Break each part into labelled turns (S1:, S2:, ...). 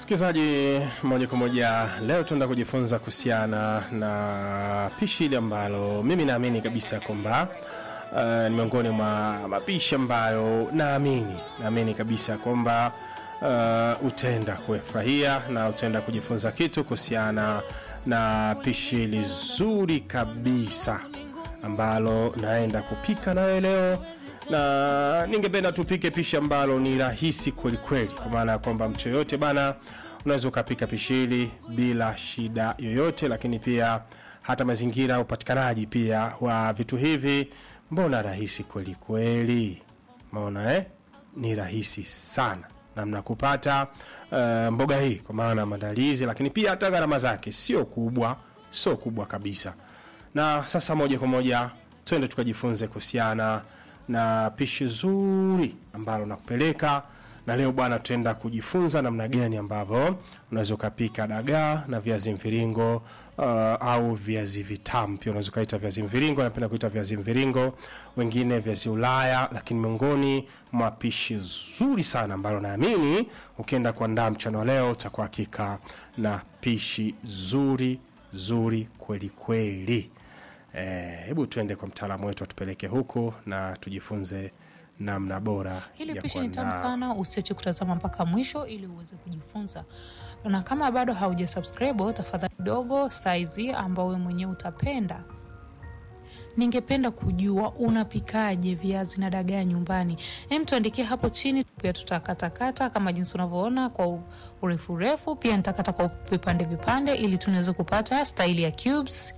S1: Msikilizaji, moja kwa moja leo tunaenda kujifunza kuhusiana na pishi hili ambalo mimi naamini kabisa kwamba uh, ni miongoni mwa mapishi ambayo naamini naamini kabisa kwamba uh, utaenda kufurahia na utaenda kujifunza kitu kuhusiana na pishi hili zuri kabisa ambalo naenda kupika nawe leo na ningependa tupike pishi ambalo ni rahisi kweli kweli, kwa maana ya kwamba mtu yoyote bana, unaweza ukapika pishi hili bila shida yoyote, lakini pia hata mazingira ya upatikanaji pia wa vitu hivi, mbona rahisi kweli kweli, maona eh? Ni rahisi sana namna kupata uh, mboga hii, kwa maana maandalizi, lakini pia hata gharama zake sio kubwa, sio kubwa kabisa. Na sasa moja kwa moja twende tukajifunze kuhusiana na pishi zuri ambalo nakupeleka na leo bwana, tutaenda kujifunza namna gani ambavyo unaweza ukapika dagaa na viazi mviringo uh, au viazi vitamu pia unaweza ukaita viazi mviringo. Napenda kuita viazi mviringo, wengine viazi Ulaya, lakini miongoni mwa pishi zuri sana ambalo naamini ukienda kuandaa mchana wa leo utakuwa hakika na pishi zuri zuri kweli kweli. Hebu tuende kwa mtaalamu wetu atupeleke huko na tujifunze namna bora
S2: Hili
S1: ya
S2: pishi ni tamu
S1: kuandaa.
S2: sana, usiache kutazama mpaka mwisho ili uweze kujifunza. Na kama bado hauja subscribe, tafadhali dogo saizi ambao wewe mwenyewe utapenda. Ningependa kujua unapikaje viazi na dagaa nyumbani. Hem, tuandikie hapo chini, pia tutakatakata kama jinsi unavyoona kwa u- urefu urefu, pia nitakata kwa vipande vipande ili tunaweze kupata staili ya cubes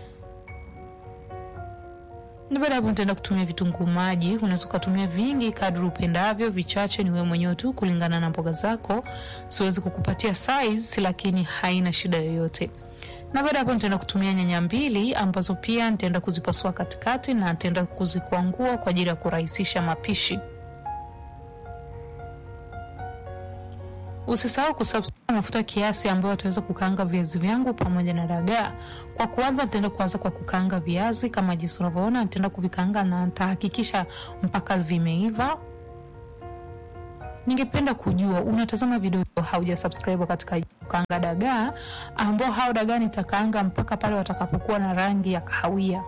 S2: na baada ya hapo nitaenda kutumia vitunguu maji. Unaweza ukatumia vingi kadri upendavyo, vichache ni wewe mwenyewe tu kulingana na mboga zako. Siwezi kukupatia size, lakini haina shida yoyote. Na baada ya hapo nitaenda kutumia nyanya mbili ambazo pia nitaenda kuzipasua katikati na nitaenda kuzikwangua kwa ajili ya kurahisisha mapishi. Usisahau kusubscribe mafuta kiasi ambayo ataweza kukaanga viazi vyangu pamoja na dagaa. Kwa kuanza, nitaenda kuanza kwa kukaanga viazi kama jinsi unavyoona, nitaenda kuvikaanga na nitahakikisha mpaka vimeiva. Ningependa kujua unatazama video hauja subscribe katika kukaanga dagaa, ambao hao dagaa nitakaanga mpaka pale watakapokuwa na rangi ya kahawia.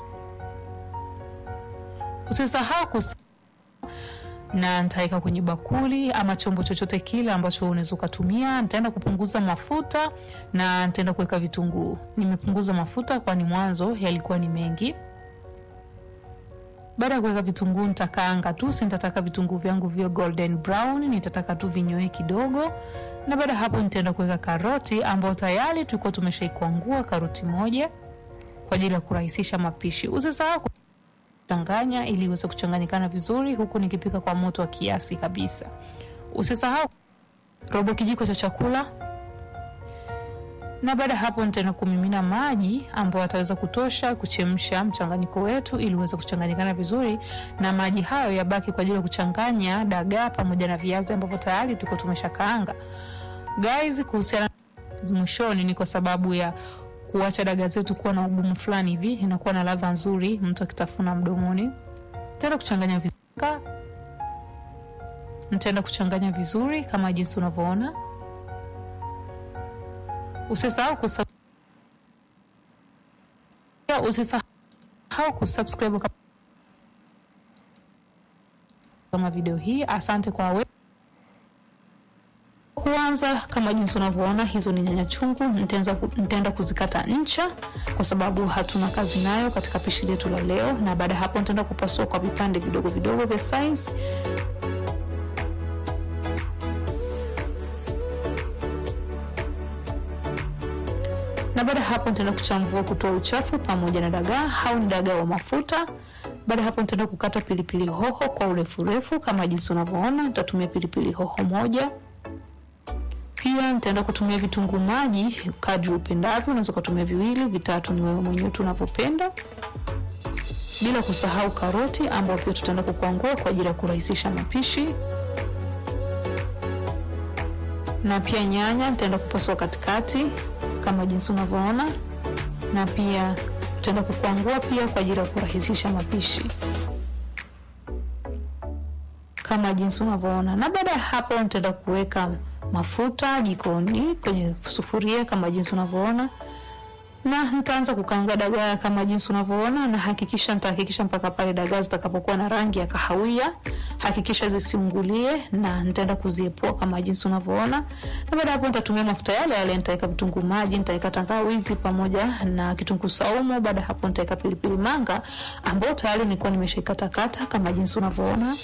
S2: Usisahau kus na nitaweka kwenye bakuli ama chombo chochote kile ambacho unaweza ukatumia. Nitaenda kupunguza mafuta na nitaenda kuweka vitunguu. Nimepunguza mafuta kwani mwanzo yalikuwa ni mengi. Baada ya kuweka vitunguu, nitakaanga tu, si nitataka vitunguu vyangu vio golden brown, nitataka tu vinyoe kidogo. Na baada ya hapo, nitaenda kuweka karoti ambayo tayari tulikuwa tumeshaikwangua karoti moja kwa ajili ya kurahisisha mapishi. Usisahau changanya ili iweze kuchanganyikana vizuri, huku nikipika kwa moto wa kiasi kabisa. Usisahau robo kijiko cha chakula, na baada ya hapo nitaenda kumimina maji ambayo ataweza kutosha kuchemsha mchanganyiko wetu ili uweze kuchanganyikana vizuri, na maji hayo yabaki kwa ajili ya kuchanganya dagaa pamoja na viazi ambavyo tayari tuko tumeshakaanga. Guys, kuhusiana mwishoni ni kwa sababu ya kuacha dagaa zetu kuwa na ugumu fulani hivi, inakuwa na ladha nzuri mtu akitafuna mdomoni. Nitaenda kuchanganya vizuri, nitaenda kuchanganya vizuri kama jinsi unavyoona. Usisahau kusub... usisahau kusubscribe kama video hii. Asante kwa we kuanza kama jinsi unavyoona, hizo ni nyanya chungu. Nitaanza ku- nitaenda kuzikata ncha kwa sababu hatuna kazi nayo katika pishi letu la leo, na baada ya hapo nitaenda kupasua kwa vipande vidogo vidogo vya size. Na baada ya hapo nitaenda kuchambua kutoa uchafu pamoja na dagaa au ni dagaa wa mafuta. Baada ya hapo nitaenda kukata pilipili hoho kwa urefu urefu kama jinsi unavyoona. Nitatumia pilipili hoho moja pia nitaenda kutumia vitunguu maji kadri upendavyo. Unaweza ukatumia viwili, vitatu, ni wewe mwenyewe tu unavyopenda, bila kusahau karoti ambayo pia tutaenda kukwangua kwa ajili ya kurahisisha mapishi, na pia nyanya nitaenda kupasua katikati kama jinsi unavyoona, na pia tutaenda kukwangua pia kwa ajili ya kurahisisha mapishi kama jinsi unavyoona. Na baada ya hapo nitaenda kuweka mafuta jikoni kwenye sufuria kama jinsi unavyoona na nitaanza kukaanga dagaa kama jinsi unavyoona, na hakikisha nitahakikisha mpaka pale dagaa zitakapokuwa na rangi ya kahawia, hakikisha zisiungulie, na nitaenda kuziepoa kama jinsi unavyoona. Na baada hapo nitatumia mafuta yale yale, nitaweka vitunguu maji, nitaweka tangawizi pamoja na kitunguu saumu. Baada hapo nitaweka pilipili manga ambayo tayari nilikuwa nimeshaikatakata kama jinsi unavyoona.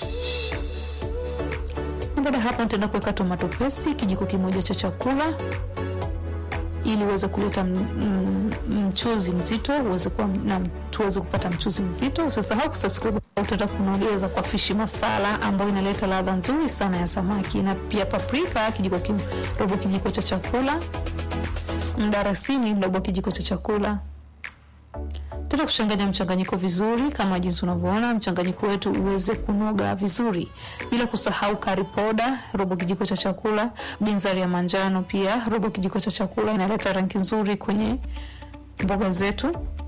S2: Na baada hapo nitaenda kuweka tomato paste kijiko kimoja cha chakula ili uweze kuleta mchuzi mzito uweze kuwa na tuweze kupata mchuzi mzito. Usisahau kusubscribe, utaenda kunogeza kwa fishi masala ambayo inaleta ladha nzuri sana ya samaki, na pia paprika kijiko kim, robo kijiko cha chakula, mdarasini robo kijiko cha chakula. Tena kuchanganya mchanganyiko vizuri kama jinsi unavyoona, mchanganyiko wetu uweze kunoga vizuri, bila kusahau curry powder robo kijiko cha chakula, binzari ya manjano pia robo kijiko cha chakula, inaleta rangi nzuri kwenye mboga zetu.